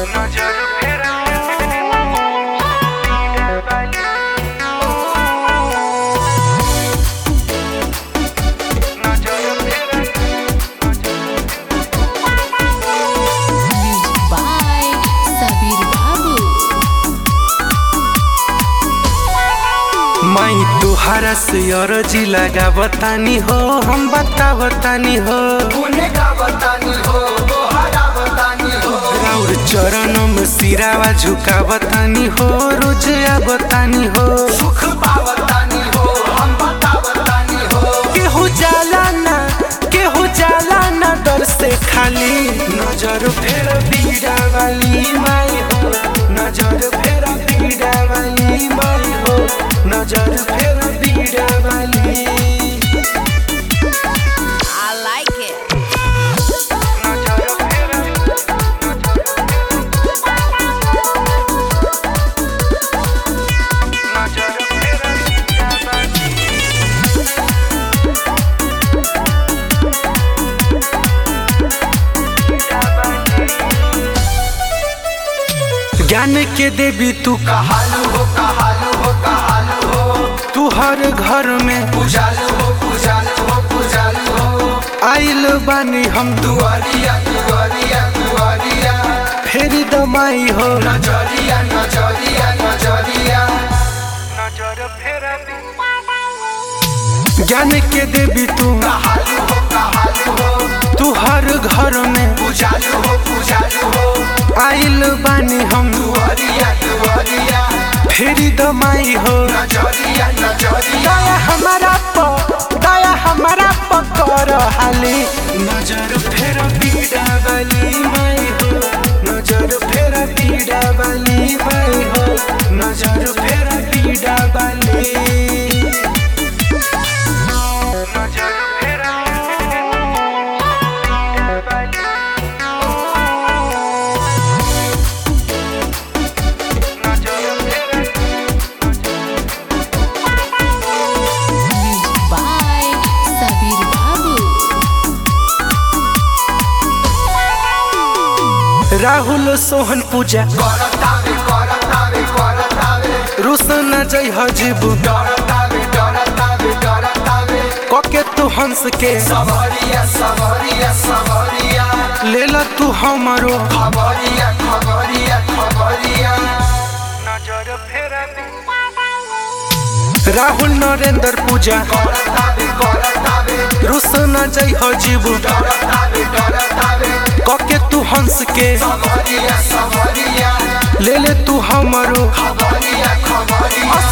नजर फेरा नजर फेरा Music by Sabir Babu. माई तुहारा से अरजी लगा बतानी हो हम बता बतानी हो राउर चरणों में सिरावा झुका बतानी हो रोज आ बतानी हो केहू जाला ना केहू जाला ना डर से खाली नजर फेर बीड़ा वाली माई हो नजर फेर बीड़ा वाली माई हो नजर फेर बीड़ा वाली I like it. नजर फेरा नजर फेरा ज्ञान के देवी तू कहालू हो कहालू हो कहालू हो तू हर घर में पूजालू हो पूजालू हो पूजालू हो आइल बानी हम तू दुआरिया दुआरिया दुआरिया फेरी दमाई हो नजरिया नजरिया नजरिया नजर फेरा ज्ञान के देवी तू कहालू हो कहालू हो तू हर घर में पूजालू हो पूजालू हो आइल बानी हम दुआरिया दुआरिया फेरी दमाई हो नजरिया नजरिया दया हमारा प दया हमारा प कर हाली नजर फेर पीड़ा वाली माई हो नजर फेर पीड़ा वाली माई हो नजर फेर पीड़ा वाली नजर फेरा नजर फेरा Music by Sabir Babu. Rahul Sohan पूजा करतावे करतावे करतावे रोशन जय हजीबू डरतावे डरतावे डरतावे कके तू हंस के सवरिया सवरिया सवरिया ले ला तू हमारो खबरिया खबरिया खबरिया नजर फेरा राहुल नरेंद्र पूजा करतावे करतावे रोशन जय हजीबू डरतावे डरतावे कके तू हंस के सवरिया सवरिया ले ले तू हमारो खबरिया खबरिया